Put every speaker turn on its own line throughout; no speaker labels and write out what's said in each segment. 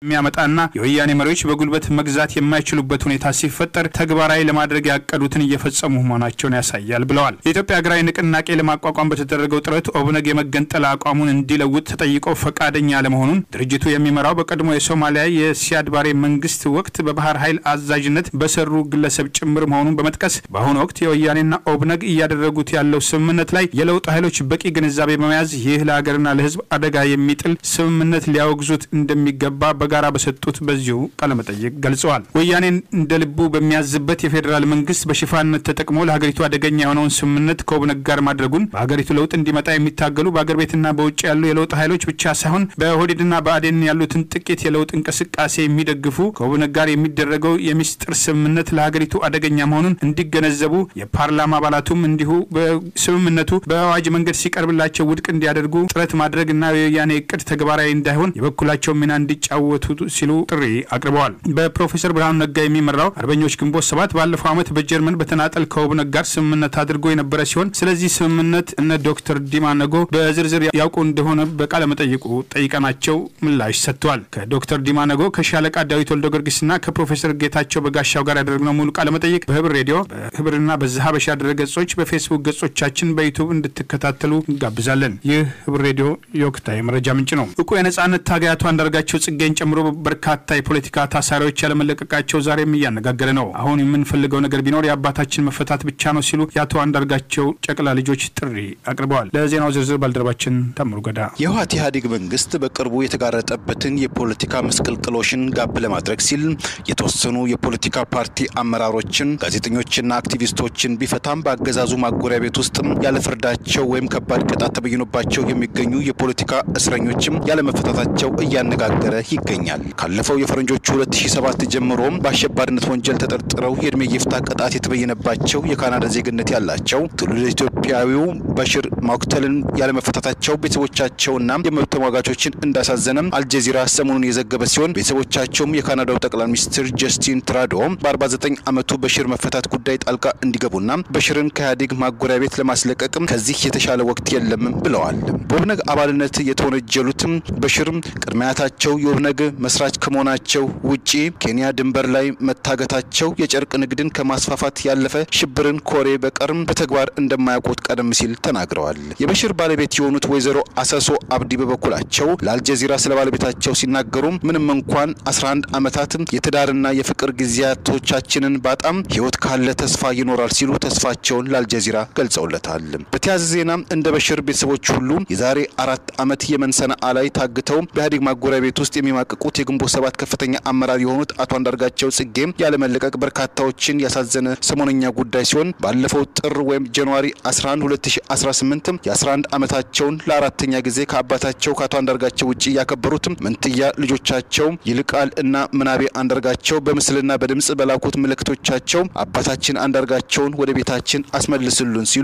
የሚያመጣና የወያኔ መሪዎች በጉልበት መግዛት የማይችሉበት ሁኔታ ሲፈጠር ተግባራዊ ለማድረግ ያቀዱትን እየፈጸሙ መሆናቸውን ያሳያል ብለዋል። የኢትዮጵያ ሀገራዊ ንቅናቄ ለማቋቋም በተደረገው ጥረት ኦብነግ የመገንጠል አቋሙን እንዲለውጥ ተጠይቆ ፈቃደኛ አለመሆኑን ድርጅቱ የሚመራው በቀድሞ የሶማሊያ የሲያድ ባሬ መንግስት ወቅት በባህር ኃይል አዛዥነት በሰሩ ግለሰብ ጭምር መሆኑን በመጥቀስ በአሁኑ ወቅት የወያኔና ኦብነግ እያደረጉት ያለው ስምምነት ላይ የለውጥ ኃይሎች በቂ ግንዛቤ በመያዝ ይህ ለሀገርና ለሕዝብ አደጋ የሚጥል ስምምነት ሊያወግዙት እንደሚገባ በጋራ በሰጡት በዚሁ ቃለመጠይቅ ገልጸዋል። ወያኔን እንደ ልቡ በሚያዝበት የፌዴራል መንግስት በሽፋንነት ተጠቅሞ ለሀገሪቱ አደገኛ የሆነውን ስምምነት ከኦብነግ ጋር ማድረጉን በሀገሪቱ ለውጥ እንዲመጣ የሚታገሉ በአገር ቤትና በውጭ ያሉ የለውጥ ኃይሎች ብቻ ሳይሆን በኦህዴድና በአዴን ያሉትን ጥቂት የለውጥ እንቅስቃሴ የሚደግፉ ከኦብነግ ጋር የሚደረገው የሚስጥር ስምምነት ለሀገሪቱ አደገኛ መሆኑን እንዲገነዘቡ የፓርላማ አባላቱም እንዲሁ በስምምነቱ በአዋጅ መንገድ ሲቀርብላቸው ውድቅ እንዲያደርጉ ጥረት ማድረግ እና የወያኔ እቅድ ተግባራዊ እንዳይሆን የበኩላቸው ሚና እንዲጫወቱ ሲሉ ጥሪ አቅርበዋል። በፕሮፌሰር ብርሃኑ ነጋ የሚመራው አርበኞች ግንቦት ሰባት ባለፈው ዓመት በጀርመን በተናጠል ከኦብነግ ጋር ስምምነት አድርጎ የነበረ ሲሆን ስለዚህ ስምምነት እነ ዶክተር ዲማ ነጎ በዝርዝር ያውቁ እንደሆነ በቃለመጠይቁ ጠይቀናቸው ምላሽ ሰጥተዋል። ከዶክተር ዲማ ነጎ ከሻለቃ ዳዊት ወልደ ጊዮርጊስና ከፕሮፌሰር ጌታቸው በጋሻው ጋር ያደረግነው ሙሉ ቃለመጠይቅ በህብር ሬዲዮ በህብርና በዛሀበሻ ድረገጾች በፌስቡክ ገጾቻችን በዩቱብ እንድትከታተሉ እንጋብዛለን። ይህ ህብር ሬዲዮ የወቅታዊ መረጃ ምንጭ ነው። እቁ የነጻነት ታጋያቱ አንዳርጋቸው ጽጌን ጨምሮ በርካታ የፖለቲካ ታሳሪዎች ያለመለቀቃቸው ዛሬም እያነጋገረ ነው። አሁን የምንፈልገው ነገር ቢኖር የአባታችን መፈታት ብቻ ነው ሲሉ የአቶ አንዳርጋቸው ጨቅላ ልጆች ጥሪ አቅርበዋል። ለዜናው ዝርዝር ባልደረባችን ታምሩ ገዳ።
የህወሓት ኢህአዴግ መንግስት በቅርቡ የተጋረጠበትን የፖለቲካ ምስቅልቅሎሽን ጋብ ለማድረግ ሲል የተወሰኑ የፖለቲካ ፓርቲ አመራሮችን፣ ጋዜጠኞችና አክቲቪስቶችን ቢፈታም በአገዛዙ ማጎሪያ ቤት ውስጥ ያለ ፍርዳቸው ወይም ከባድ ቅጣት ተበይኖባቸው የሚገኙ የፖለቲካ እስረኞችም ያለመፈታታቸው እያነጋገረ ይገኛል። ካለፈው የፈረንጆቹ 2007 ጀምሮ በአሸባሪነት ወንጀል ተጠርጥረው የእድሜ ይፍታ ቅጣት የተበየነባቸው የካናዳ ዜግነት ያላቸው ትውልደ ኢትዮጵያዊው በሽር ማኩተልን ያለመፈታታቸው ቤተሰቦቻቸውና የመብት ተሟጋቾችን እንዳሳዘነም አልጀዚራ ሰሞኑን የዘገበ ሲሆን ቤተሰቦቻቸውም የካናዳው ጠቅላይ ሚኒስትር ጀስቲን ትራዶ በ49 ዓመቱ በሽር መፈታት ጉዳይ ጣልቃ እንዲገቡና በሽርን ከኢህአዴግ ማጎሪያ ቤት ለማስለቀቅም ከዚህ የተሻለ ወቅት የለም ብለዋል። በኦብነግ አባልነት የተወነጀሉትም በሽርም ቅድመ አያታቸው የኦብነግ መስራች ከመሆናቸው ውጪ ኬንያ ድንበር ላይ መታገታቸው የጨርቅ ንግድን ከማስፋፋት ያለፈ ሽብርን ኮሬ በቀርም በተግባር እንደማያውቁት ቀደም ሲል ተናግረዋል። የበሽር ባለቤት የሆኑት ወይዘሮ አሰሶ አብዲ በበኩላቸው ለአልጀዚራ ስለ ባለቤታቸው ሲናገሩ ምንም እንኳን 11 ዓመታት የትዳርና የፍቅር ጊዜያቶቻችንን ባጣም ሕይወት ካለ ተስፋ ይኖራል ሲሉ ተስፋቸውን ለአልጀዚራ ገልጸውለታል። በተያያዘ ዜና እንደ በሽር ቤተሰቦች ሁሉ የዛሬ አራት ዓመት የመን ሰነአ ላይ ታግተው በኢህአዴግ ማጎሪያ ቤት ውስጥ የሚማቅቁት የግንቦት ሰባት ከፍተኛ አመራር የሆኑት አቶ አንዳርጋቸው ጽጌ ያለመለቀቅ በርካታዎችን ያሳዘነ ሰሞነኛ ጉዳይ ሲሆን ባለፈው ጥር ወይም ጃንዋሪ 11 2018 የ11 ዓመታቸውን ለአራተኛ ጊዜ ከአባታቸው ከአቶ አንዳርጋቸው ውጭ ያከበሩት መንትያ ልጆቻቸው ይልቃል እና ምናቤ አንዳርጋቸው በምስልና በድምጽ በላኩት ምልክቶቻቸው አባታችን አንዳርጋቸውን ወደ ቤታችን አስመልስሉን ሲሉ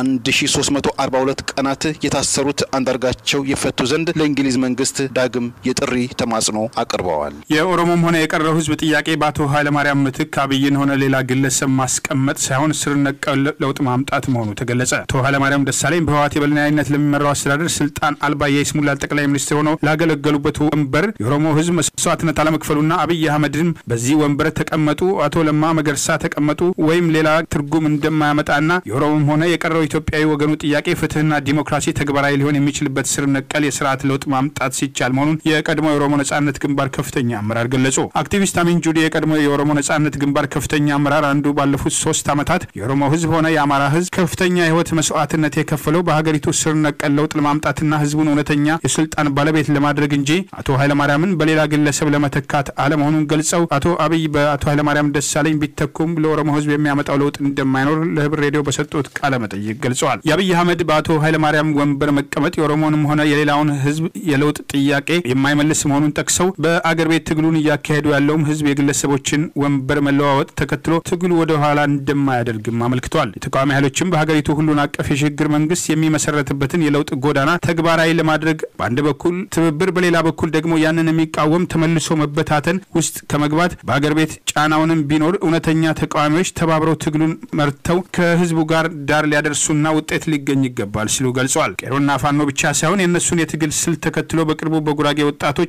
ለ1342 ቀናት የታሰሩት አንዳርጋቸው ይፈቱ ዘንድ ለእንግሊዝ መንግስት ዳግም የጥሪ ተማጽኖ አቅርበዋል።
የኦሮሞም ሆነ የቀረው ህዝብ ጥያቄ በአቶ ኃይለማርያም ምትክ አብይን ሆነ ሌላ ግለሰብ ማስቀመጥ ሳይሆን ስር ነቀል ለውጥ ማምጣት መሆኑ ተገለጸ። አቶ ኃይለማርያም ደሳለኝ በህወሓት የበላይነት ለሚመራው አስተዳደር ስልጣን አልባ የይስሙላ ጠቅላይ ሚኒስትር ሆነው ላገለገሉበት ወንበር የኦሮሞ ህዝብ መስዋዕትነት አለመክፈሉና አብይ አህመድን በዚህ ወንበር ተቀመጡ፣ አቶ ለማ መገርሳ ተቀመጡ ወይም ሌላ ትርጉም እንደማያመጣና የኦሮሞም ሆነ የቀረው ኢትዮጵያዊ ወገኑ ጥያቄ ፍትህና ዲሞክራሲ ተግባራዊ ሊሆን የሚችልበት ስር ነቀል የስርዓት ለውጥ ማምጣት ሲቻል መሆኑን የቀድሞ የኦሮሞ ነጻነት ግንባር ከፍተኛ አመራር ገለጹ። አክቲቪስት አሚን ጁዲ የቀድሞ የኦሮሞ ነጻነት ግንባር ከፍተኛ አመራር አንዱ ባለፉት ሶስት ዓመታት የኦሮሞ ህዝብ ሆነ የአማራ ህዝብ ከፍተኛ የህይወት መስዋዕትነት የከፈለው በሀገሪቱ ስር ነቀል ለውጥ ለማምጣትና ህዝቡን እውነተኛ የስልጣን ባለቤት ለማድረግ እንጂ አቶ ኃይለማርያምን በሌላ ግለሰብ ለመተካት አለመሆኑን ገልጸው አቶ አብይ በአቶ ኃይለማርያም ደሳለኝ ቢተኩም ለኦሮሞ ህዝብ የሚያመጣው ለውጥ እንደማይኖር ለህብር ሬዲዮ በሰጡት ቃለ መጠይቅ ገልጸዋል። የአብይ አህመድ በአቶ ኃይለማርያም ወንበር መቀመጥ የኦሮሞንም ሆነ የሌላውን ህዝብ የለውጥ ጥያቄ የማይመልስ መሆኑን ጠቅሰው በአገር ቤት ትግሉን እያካሄዱ ያለውም ህዝብ የግለሰቦችን ወንበር መለዋወጥ ተከትሎ ትግሉ ወደ ኋላ እንደማያደርግም አመልክተዋል። የተቃዋሚ ኃይሎችም በሀገሪቱ ሁሉን አቀፍ የሽግግር መንግስት የሚመሰረትበትን የለውጥ ጎዳና ተግባራዊ ለማድረግ በአንድ በኩል ትብብር፣ በሌላ በኩል ደግሞ ያንን የሚቃወም ተመልሶ መበታተን ውስጥ ከመግባት በአገር ቤት ጫናውንም ቢኖር እውነተኛ ተቃዋሚዎች ተባብረው ትግሉን መርተው ከህዝቡ ጋር ዳር ሊያደርሱና ውጤት ሊገኝ ይገባል ሲሉ ገልጸዋል። ቄሮና ፋኖ ብቻ ሳይሆን የእነሱን የትግል ስልት ተከትሎ በቅርቡ በጉራጌ ወጣቶች በወልቅ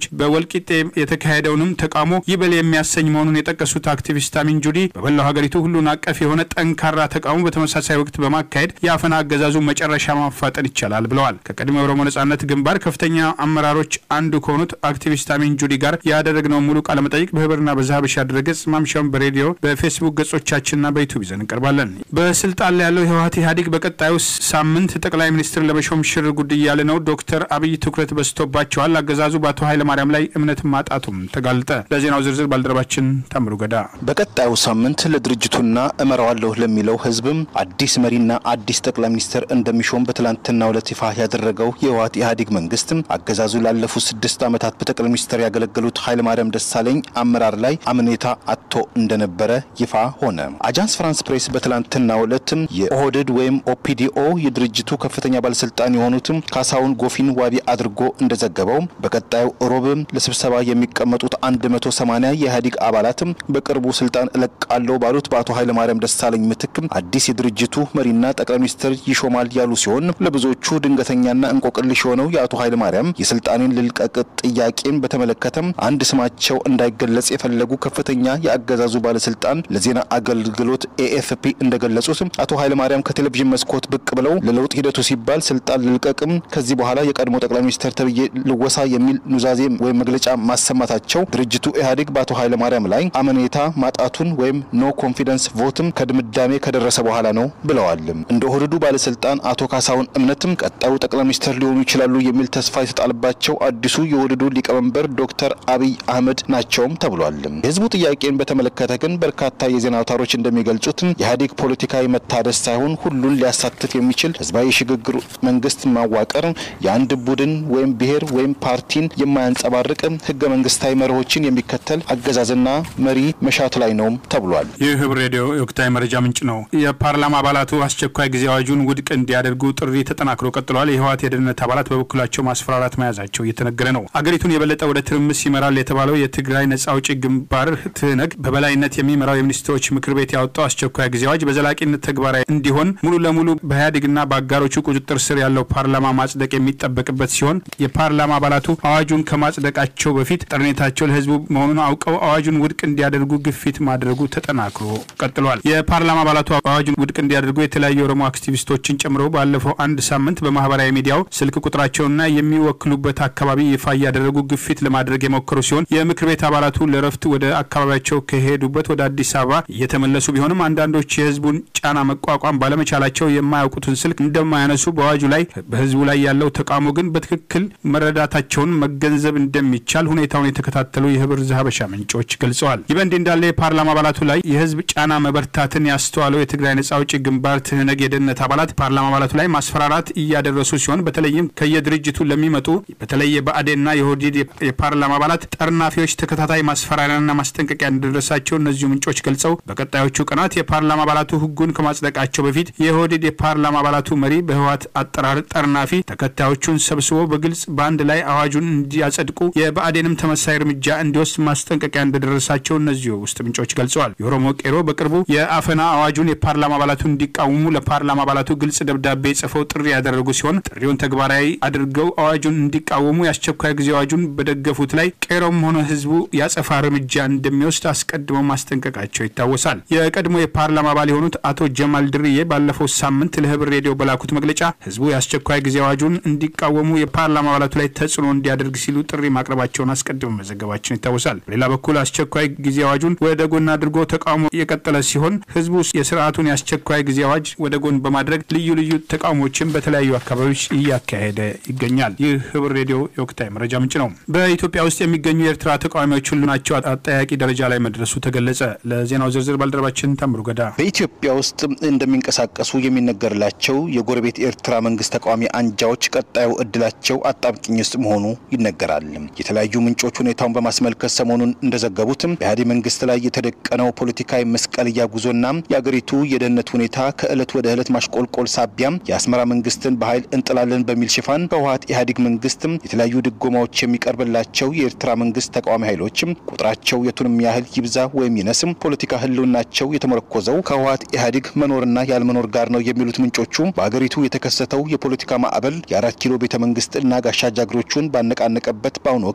በወልቂጤ የተካሄደውንም ተቃውሞ ይበል የሚያሰኝ መሆኑን የጠቀሱት አክቲቪስት አሚን ጁዲ በመላው ሀገሪቱ ሁሉን አቀፍ የሆነ ጠንካራ ተቃውሞ በተመሳሳይ ወቅት በማካሄድ የአፈና አገዛዙ መጨረሻ ማፋጠን ይቻላል ብለዋል። ከቀድሞ የኦሮሞ ነጻነት ግንባር ከፍተኛ አመራሮች አንዱ ከሆኑት አክቲቪስት አሚን ጁዲ ጋር ያደረግነው ሙሉ ቃለመጠይቅ በህብርና በዛሀበሻ ድረገጽ ማምሻውን በሬዲዮ በፌስቡክ ገጾቻችንና በዩቱብ ይዘን እንቀርባለን። በስልጣን ላይ ያለው የህወሀት ኢህአዴግ በቀጣዩ ሳምንት ጠቅላይ ሚኒስትር ለመሾም ሽር ጉድ እያለ ነው። ዶክተር አብይ ትኩረት በዝቶባቸዋል። አገዛዙ በአቶ ኃይለማርያም ላይ እምነት ማጣቱም ተጋልጠ። ለዜናው ዝርዝር ባልደረባችን ታምሩ ገዳ።
በቀጣዩ ሳምንት ለድርጅቱና እመራዋለሁ ለሚለው ህዝብም አዲስ መሪና አዲስ ጠቅላይ ሚኒስትር እንደሚሾም በትላንትናው ዕለት ይፋ ያደረገው የህወሀት ኢህአዴግ መንግስት አገዛዙ ላለፉት ስድስት ዓመታት በጠቅላይ ሚኒስትር ያገለገሉት ኃይለማርያም ደሳለኝ አመራር ላይ አምኔታ አጥቶ እንደነበረ ይፋ ሆነ። አጃንስ ፍራንስ ፕሬስ በትላንትናው ዕለት የኦህዴድ ወይም ኦፒዲኦ የድርጅቱ ከፍተኛ ባለስልጣን የሆኑትም ካሳሁን ጎፊን ዋቢ አድርጎ እንደዘገበው በቀጣዩ ሮብም ለስብሰባ የሚቀመጡት 180 የኢህአዴግ አባላትም በቅርቡ ስልጣን እለቃለሁ ባሉት በአቶ ኃይለማርያም ደሳለኝ ምትክም አዲስ የድርጅቱ መሪና ጠቅላይ ሚኒስትር ይሾማል ያሉ ሲሆን ለብዙዎቹ ድንገተኛና እንቆቅልሽ የሆነው የአቶ ኃይለማርያም የስልጣኔን ልልቀቅ ጥያቄን በተመለከተም አንድ ስማቸው እንዳይገለጽ የፈለጉ ከፍተኛ የአገዛዙ ባለስልጣን ለዜና አገልግሎት ኤኤፍፒ እንደገለጹት አቶ ኃይለማርያም ከቴሌቪዥን መስኮት ብቅ ብለው ለለውጥ ሂደቱ ሲባል ስልጣን ልልቀቅም ከዚህ በኋላ የቀድሞ ጠቅላይ ሚኒስትር ተብዬ ልወሳ የሚል ኑዛዜ ወይም መግለጫ ማሰማታቸው ድርጅቱ ኢህአዴግ በአቶ ኃይለማርያም ላይ አመኔታ ማጣቱን ወይም ኖ ኮንፊደንስ ቮትም ከድምዳሜ ከደረሰ በኋላ ነው ብለዋል። እንደ ኦህዴዱ ባለስልጣን አቶ ካሳሁን እምነትም ቀጣዩ ጠቅላይ ሚኒስትር ሊሆኑ ይችላሉ የሚል ተስፋ የተጣለባቸው አዲሱ የኦህዴዱ ሊቀመንበር ዶክተር አብይ አህመድ ናቸውም ተብሏል። የህዝቡ ጥያቄን በተመለከተ ግን በርካታ የዜና አውታሮች እንደሚገልጹት የኢህአዴግ ፖለቲካዊ መታደስ ሳይሆን ሁሉን ሊያሳትፍ የሚችል ህዝባዊ የሽግግር መንግስት ማዋቀር የአንድ ቡድን ወይም ብሔር ወይም ፓርቲን የማያንጸባርቅ ህገ መንግስታዊ መርሆችን የሚከተል አገዛዝና መሪ መሻት ላይ ነውም ተብሏል።
ይህ ህብር ሬዲዮ የወቅታዊ መረጃ ምንጭ ነው። የፓርላማ አባላቱ አስቸኳይ ጊዜ አዋጁን ውድቅ እንዲያደርጉ ጥሪ ተጠናክሮ ቀጥሏል። የህወሓት የደህንነት አባላት በበኩላቸው ማስፈራራት መያዛቸው እየተነገረ ነው። አገሪቱን የበለጠ ወደ ትርምስ ይመራል የተባለው የትግራይ ነጻ አውጪ ግንባር ትህነግ በበላይነት የሚመራው የሚኒስትሮች ምክር ቤት ያወጣው አስቸኳይ ጊዜ አዋጅ በዘላቂነት ተግባራዊ እንዲሆን ሙሉ ለሙሉ በኢህአዴግና በአጋሮቹ ቁጥጥር ስር ያለው ፓርላማ ማጽደቅ የሚጠበቅበት ሲሆን የፓርላማ አባላቱ አዋጁን ከማጽደቃቸው በፊት ጠረኔታቸው ለህዝቡ መሆኑን አውቀው አዋጁን ውድቅ እንዲያደርጉ ግፊት ማድረጉ ተጠናክሮ ቀጥሏል። የፓርላማ አባላቱ አዋጁን ውድቅ እንዲያደርጉ የተለያዩ የኦሮሞ አክቲቪስቶችን ጨምሮ ባለፈው አንድ ሳምንት በማህበራዊ ሚዲያው ስልክ ቁጥራቸውና የሚወክሉበት አካባቢ ይፋ እያደረጉ ግፊት ለማድረግ የሞከሩ ሲሆን የምክር ቤት አባላቱ ለረፍት ወደ አካባቢያቸው ከሄዱበት ወደ አዲስ አበባ እየተመለሱ ቢሆንም አንዳንዶች የህዝቡን ጫና መቋቋም ባለመቻላቸው የማያውቁትን ስልክ እንደማያነሱ በአዋጁ ላይ በህዝቡ ላይ ያለው ተቃውሞ ግን በትክክል መረዳታቸውን መገንዘብ እንደሚቻል ሁኔታውን የተከታተሉ የህብር ዘሀበሻ ምንጮች ገልጸዋል። ይህ በእንዲህ እንዳለ የፓርላማ አባላቱ ላይ የህዝብ ጫና መበርታትን ያስተዋለው የትግራይ ነጻ አውጪ ግንባር ትህነግ የደህንነት አባላት ፓርላማ አባላቱ ላይ ማስፈራራት እያደረሱ ሲሆን በተለይም ከየድርጅቱ ለሚመጡ በተለይ የብአዴንና የኦህዴድ የፓርላማ አባላት ጠርናፊዎች ተከታታይ ማስፈራሪያና ማስጠንቀቂያ እንደደረሳቸው እነዚሁ ምንጮች ገልጸው በቀጣዮቹ ቀናት የፓርላማ አባላቱ ህጉን ከማጽደቃቸው በፊት የኦህዴድ የፓርላማ አባላቱ መሪ በህወሓት አጠራር ጠርናፊ ተከታዮቹን ሰብስቦ በግልጽ በአንድ ላይ አዋጁን እንዲያጸድቁ የብአዴንም ተመሳይ እርምጃ እንዲወስድ ማስጠንቀቂያ እንደደረሳቸው እነዚሁ ውስጥ ምንጮች ገልጸዋል። የኦሮሞ ቄሮ በቅርቡ የአፈና አዋጁን የፓርላማ አባላቱ እንዲቃወሙ ለፓርላማ አባላቱ ግልጽ ደብዳቤ ጽፈው ጥሪ ያደረጉ ሲሆን ጥሪውን ተግባራዊ አድርገው አዋጁን እንዲቃወሙ የአስቸኳይ ጊዜ አዋጁን በደገፉት ላይ ቄሮም ሆነ ህዝቡ ያጸፋ እርምጃ እንደሚወስድ አስቀድመው ማስጠንቀቃቸው ይታወሳል። የቀድሞ የፓርላማ አባል የሆኑት አቶ ጀማል ድርዬ ባለፈው ሳምንት ለህብር ሬዲዮ በላኩት መግለጫ ህዝቡ የአስቸኳይ ጊዜ አዋጁን እንዲቃወሙ የፓርላማ አባላቱ ላይ ተጽዕኖ እንዲያደርግ ሲሉ ጥሪ ማቅረባቸውን አስቀድመው መዘገባችን ይታወሳል። በሌላ በኩል አስቸኳይ ጊዜ አዋጁን ወደ ጎን አድርጎ ተቃውሞ የቀጠለ ሲሆን ህዝቡ የስርዓቱን የአስቸኳይ ጊዜ አዋጅ ወደ ጎን በማድረግ ልዩ ልዩ ተቃውሞችን በተለያዩ አካባቢዎች እያካሄደ ይገኛል። ይህ ህብር ሬዲዮ የወቅታዊ መረጃ ምንጭ ነው። በኢትዮጵያ ውስጥ የሚገኙ የኤርትራ ተቃዋሚዎች ሁሉ ናቸው አጠያቂ ደረጃ ላይ መድረሱ ተገለጸ። ለዜናው ዝርዝር ባልደረባችን ታምሩ ገዳ
በኢትዮጵያ ውስጥ እንደሚንቀሳቀሱ የሚነገርላቸው የጎረቤት ኤርትራ መንግስት ተቃዋሚ አንጃዎች ቀጣዩ እድላቸው አጣብቂኝ ውስጥ መሆኑ ይነገራል። የተለያዩ ምንጮች ሁኔታውን በማስመልከት ሰሞኑን እንደዘገቡትም በኢህአዴግ መንግስት ላይ የተደቀነው ፖለቲካዊ መስቀልያ ጉዞና የአገሪቱ የደህንነት ሁኔታ ከእለት ወደ እለት ማሽቆልቆል ሳቢያም የአስመራ መንግስትን በኃይል እንጥላለን በሚል ሽፋን በህወሀት ኢህአዴግ መንግስትም የተለያዩ ድጎማዎች የሚቀርብላቸው የኤርትራ መንግስት ተቃዋሚ ኃይሎችም ቁጥራቸው የቱንም ያህል ይብዛ ወይም ይነስም ፖለቲካ ህልውናቸው የተመረኮዘው ከህወሀት ኢህአዴግ መኖርና ያለመኖር ጋር ነው የሚሉት ምንጮቹ በአገሪቱ የተከሰተው የፖለቲካ ማዕበል የአራት ኪሎ ቤተ መንግስት እና ጋሻ ጃግሬዎቹን ባነቃነቀበት በአሁኑ ወቅት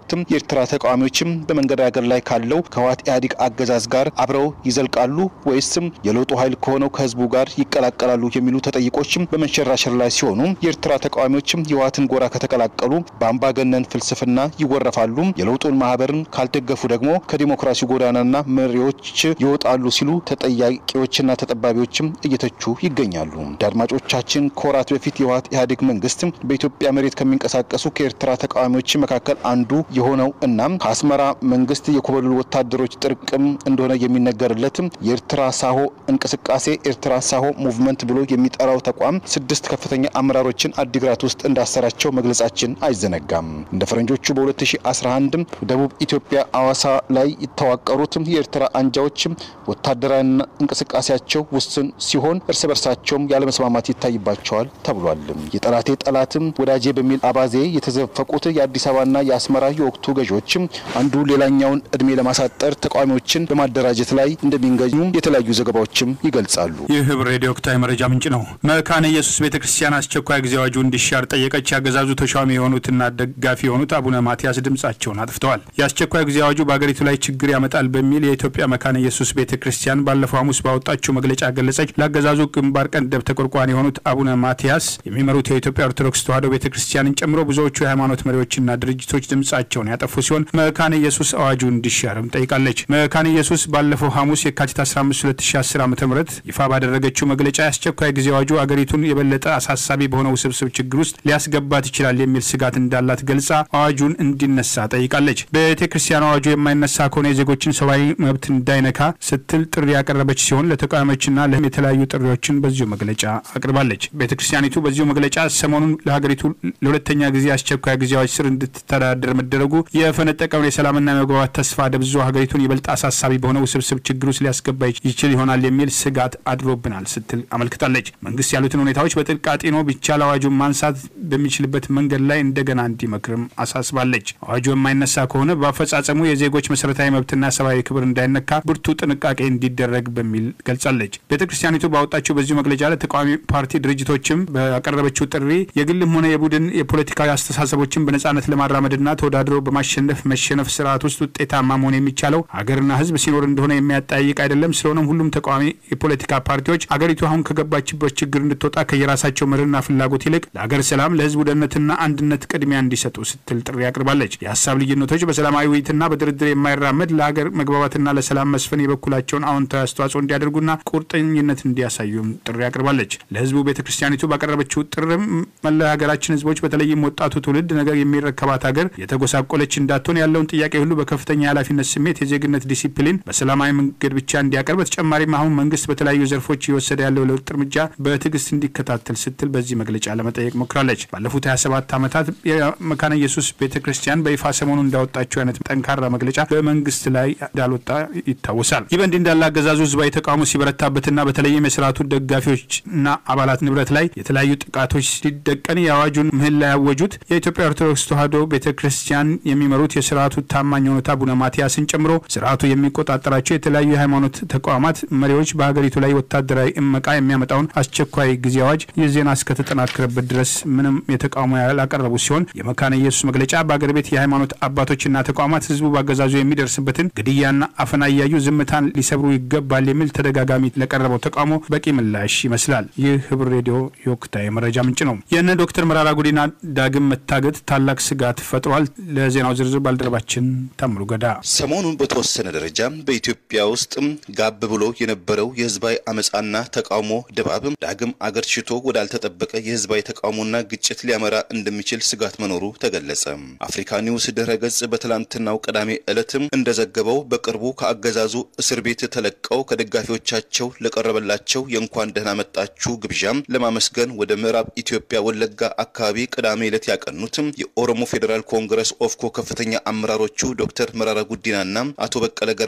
ወቅትም የኤርትራ ተቃዋሚዎችም በመንገዳገር ላይ ካለው ከህወሓት ኢህአዴግ አገዛዝ ጋር አብረው ይዘልቃሉ ወይስም የለውጡ ኃይል ከሆነው ከህዝቡ ጋር ይቀላቀላሉ የሚሉ ተጠይቆችም በመንሸራሸር ላይ ሲሆኑ የኤርትራ ተቃዋሚዎችም የህወሓትን ጎራ ከተቀላቀሉ በአምባገነን ፍልስፍና ይወረፋሉ፣ የለውጡን ማህበርን ካልደገፉ ደግሞ ከዲሞክራሲ ጎዳናና መሪዎች ይወጣሉ ሲሉ ተጠያቂዎችና ተጠባቢዎችም እየተቹ ይገኛሉ። አድማጮቻችን ከወራት በፊት የህወሓት ኢህአዴግ መንግስት በኢትዮጵያ መሬት ከሚንቀሳቀሱ ከኤርትራ ተቃዋሚዎች መካከል አንዱ የሆነው እና ከአስመራ መንግስት የኮበለሉ ወታደሮች ጥርቅም እንደሆነ የሚነገርለት የኤርትራ ሳሆ እንቅስቃሴ ኤርትራ ሳሆ ሙቭመንት ብሎ የሚጠራው ተቋም ስድስት ከፍተኛ አመራሮችን አዲግራት ውስጥ እንዳሰራቸው መግለጻችን አይዘነጋም። እንደ ፈረንጆቹ በ2011 ደቡብ ኢትዮጵያ አዋሳ ላይ የተዋቀሩት የኤርትራ አንጃዎች ወታደራዊ እንቅስቃሴያቸው ውስን ሲሆን እርስ በርሳቸውም ያለመስማማት ይታይባቸዋል ተብሏል። የጠላቴ ጠላትም ወዳጄ በሚል አባዜ የተዘፈቁት የአዲስ አበባና የአስመራ የወቅቱ ገዢዎች አንዱ ሌላኛውን እድሜ ለማሳጠር ተቃዋሚዎችን በማደራጀት ላይ እንደሚገኙ የተለያዩ ዘገባዎችም ይገልጻሉ።
ይህ ህብር ሬዲዮ ወቅታዊ መረጃ ምንጭ ነው። መካነ ኢየሱስ ቤተ ክርስቲያን አስቸኳይ ጊዜ አዋጁ እንዲሻር ጠየቀች። ያገዛዙ ተሿሚ የሆኑትና ደጋፊ የሆኑት አቡነ ማትያስ ድምጻቸውን አጥፍተዋል። የአስቸኳይ ጊዜ አዋጁ በአገሪቱ ላይ ችግር ያመጣል በሚል የኢትዮጵያ መካነ ኢየሱስ ቤተ ክርስቲያን ባለፈው ሐሙስ ባወጣችው መግለጫ ገለጸች። ለአገዛዙ ግንባር ቀደም ተቆርቋሪ የሆኑት አቡነ ማትያስ የሚመሩት የኢትዮጵያ ኦርቶዶክስ ተዋሕዶ ቤተ ክርስቲያንን ጨምሮ ብዙዎቹ የሃይማኖት መሪዎችና ድርጅቶች ድምጻቸውን ያጠፉ ሲሆን መካነ ኢየሱስ አዋጁ እንዲሻርም ጠይቃለች። መካነ ኢየሱስ ባለፈው ሐሙስ የካቲት 15 2010 ዓ ም ይፋ ባደረገችው መግለጫ የአስቸኳይ ጊዜ አዋጁ አገሪቱን የበለጠ አሳሳቢ በሆነ ውስብስብ ችግር ውስጥ ሊያስገባት ይችላል የሚል ስጋት እንዳላት ገልጻ አዋጁን እንዲነሳ ጠይቃለች። ቤተ ክርስቲያን አዋጁ የማይነሳ ከሆነ የዜጎችን ሰብአዊ መብት እንዳይነካ ስትል ጥሪ ያቀረበች ሲሆን ለተቃዋሚዎችና ለህም የተለያዩ ጥሪዎችን በዚሁ መግለጫ አቅርባለች። ቤተ ክርስቲያኒቱ በዚሁ መግለጫ ሰሞኑን ለሀገሪቱ ለሁለተኛ ጊዜ አስቸኳይ ጊዜ አዋጅ ስር እንድትተዳደር መደረጉ የፈነጠቀውን የሰላምና የመግባባት ተስፋ ደብዞ ሀገሪቱን ይበልጥ አሳሳቢ በሆነ ውስብስብ ችግር ውስጥ ሊያስገባ ይችል ይሆናል የሚል ስጋት አድሮብናል ስትል አመልክታለች። መንግስት ያሉትን ሁኔታዎች በጥልቅ አጢኖ ቢቻል አዋጁን ማንሳት በሚችልበት መንገድ ላይ እንደገና እንዲመክርም አሳስባለች። አዋጁ የማይነሳ ከሆነ በአፈጻጸሙ የዜጎች መሰረታዊ መብትና ሰብአዊ ክብር እንዳይነካ ብርቱ ጥንቃቄ እንዲደረግ በሚል ገልጻለች። ቤተ ክርስቲያኒቱ ባወጣችው በዚሁ መግለጫ ለተቃዋሚ ፓርቲ ድርጅቶችም ባቀረበችው ጥሪ የግልም ሆነ የቡድን የፖለቲካዊ አስተሳሰቦችን በነጻነት ለማራመድና ተወዳድሮ በማሸነፍ መሸነፍ ስርዓት ውስጥ ውጤታማ መሆን የሚቻለው ሀገርና ህዝብ ሲኖር እንደሆነ የሚያጠያይቅ አይደለም። ስለሆነም ሁሉም ተቃዋሚ የፖለቲካ ፓርቲዎች አገሪቱ አሁን ከገባችበት ችግር እንድትወጣ ከየራሳቸው መርህና ፍላጎት ይልቅ ለሀገር ሰላም፣ ለህዝቡ ደህንነትና አንድነት ቅድሚያ እንዲሰጡ ስትል ጥሪ አቅርባለች። የሀሳብ ልዩነቶች በሰላማዊ ውይይትና በድርድር የማይራመድ ለሀገር መግባባትና ለሰላም መስፈን የበኩላቸውን አዎንታዊ አስተዋጽኦ እንዲያደርጉና ቁርጠኝነት እንዲያሳዩም ጥሪ አቅርባለች። ለህዝቡ ቤተ ክርስቲያኒቱ ባቀረበችው ጥርም መላ ሀገራችን ህዝቦች በተለይም ወጣቱ ትውልድ ነገር የሚረከባት ሀገር የተጎሳቆለች እንዳትሆን ያለውን ጥያቄ ሁሉ በከፍተኛ የኃላፊነት ስሜት የዜግነት ዲሲፕሊን በሰላማዊ መንገድ ብቻ እንዲያቀርብ በተጨማሪም አሁን መንግስት በተለያዩ ዘርፎች እየወሰደ ያለው ለውጥ እርምጃ በትዕግስት እንዲከታተል ስትል በዚህ መግለጫ ለመጠየቅ ሞክራለች። ባለፉት 27 ዓመታት የመካነ ኢየሱስ ቤተ ክርስቲያን በይፋ ሰሞኑ እንዳወጣቸው አይነት ጠንካራ መግለጫ በመንግስት ላይ እንዳልወጣ ይታወሳል። ይህ በእንዲህ እንዳለ አገዛዙ ህዝባዊ ተቃውሞ ሲበረታበትና በተለይም የስርዓቱ ደጋፊዎችና አባላት ንብረት ላይ የተለያዩ ጥቃቶች ሲደቀን የአዋጁን ምህላ ያወጁት የኢትዮጵያ ኦርቶዶክስ ተዋሕዶ ቤተ ክርስቲያን የሚመሩት የስርዓቱ ታማኝ የሆኑት አቡነ ማትያስን ጨምሮ ስርዓቱ የሚቆጣጠራቸው የተለያዩ የሃይማኖት ተቋማት መሪዎች በሀገሪቱ ላይ ወታደራዊ እመቃ የሚያመጣውን አስቸኳይ ጊዜ አዋጅ ይህ ዜና እስከተጠናከረበት ድረስ ምንም የተቃውሞ ያላቀረቡ ሲሆን የመካነ ኢየሱስ መግለጫ በአገር ቤት የሃይማኖት አባቶችና ተቋማት ህዝቡ በአገዛዙ የሚደርስበትን ግድያና አፈና እያዩ ዝምታን ሊሰብሩ ይገባል የሚል ተደጋጋሚ ለቀረበው ተቃውሞ በቂ ምላሽ ይመስላል። ይህ ህብር ሬዲዮ የወቅታዊ መረጃ ምንጭ ነው። የእነ ዶክተር መራራ ጉዲና ዳግም መታገት ታላቅ ስጋት ፈጥሯል። ለዜናው ዝርዝር ባልደረባችን ታምሩ ገዳ።
ሰሞኑን በተወሰነ ደረጃ በኢትዮጵያ ውስጥ ጋብ ብሎ የነበረው የህዝባዊ አመፃና ተቃውሞ ድባብ ዳግም አገር ሽቶ ወዳልተጠበቀ የህዝባዊ ተቃውሞና ግጭት ሊያመራ እንደሚችል ስጋት መኖሩ ተገለጸ። አፍሪካ ኒውስ ድረ ገጽ በትላንትናው ቅዳሜ ዕለትም እንደዘገበው በቅርቡ ከአገዛዙ እስር ቤት ተለቀው ከደጋፊዎቻቸው ለቀረበላቸው የእንኳን ደህና መጣችሁ ግብዣም ለማመስገን ወደ ምዕራብ ኢትዮጵያ ወለጋ አካባቢ ቅዳሜ ዕለት ያቀኑትም የኦሮሞ ፌዴራል ኮንግረስ ኦፍኮ ከፍተኛ አመራሮቹ ዶክተር መራራ ጉዲናና አቶ በቀለ ገርባን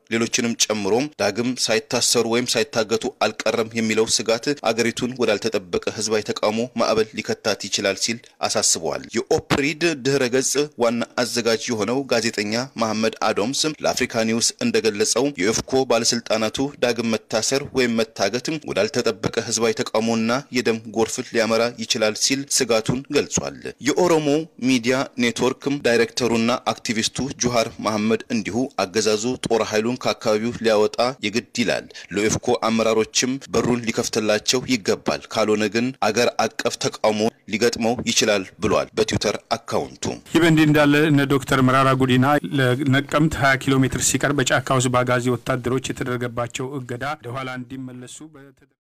ሌሎችንም ጨምሮ ዳግም ሳይታሰሩ ወይም ሳይታገቱ አልቀረም የሚለው ስጋት አገሪቱን ወዳልተጠበቀ ህዝባዊ ተቃውሞ ማዕበል ሊከታት ይችላል ሲል አሳስበዋል። የኦፕሪድ ድህረ ገጽ ዋና አዘጋጅ የሆነው ጋዜጠኛ መሐመድ አዶምስ ለአፍሪካ ኒውስ እንደገለጸው የኦፌኮ ባለስልጣናቱ ዳግም መታሰር ወይም መታገት ወዳልተጠበቀ ህዝባዊ ተቃውሞና የደም ጎርፍ ሊያመራ ይችላል ሲል ስጋቱን ገልጿል። የኦሮሞ ሚዲያ ኔትወርክ ዳይሬክተሩና አክቲቪስቱ ጁሃር መሐመድ እንዲሁ አገዛዙ ጦር ኃይሉን ከአካባቢው ሊያወጣ የግድ ይላል፣ ለኦፌኮ አመራሮችም በሩን ሊከፍትላቸው ይገባል፣ ካልሆነ ግን አገር አቀፍ ተቃውሞ ሊገጥመው ይችላል ብሏል በትዊተር አካውንቱ።
ይህ በእንዲህ እንዳለ እነ ዶክተር መራራ ጉዲና ለነቀምት 20 ኪሎ ሜትር ሲቀር በጫካ ውስጥ በአጋዚ ወታደሮች የተደረገባቸው እገዳ ወደኋላ እንዲመለሱ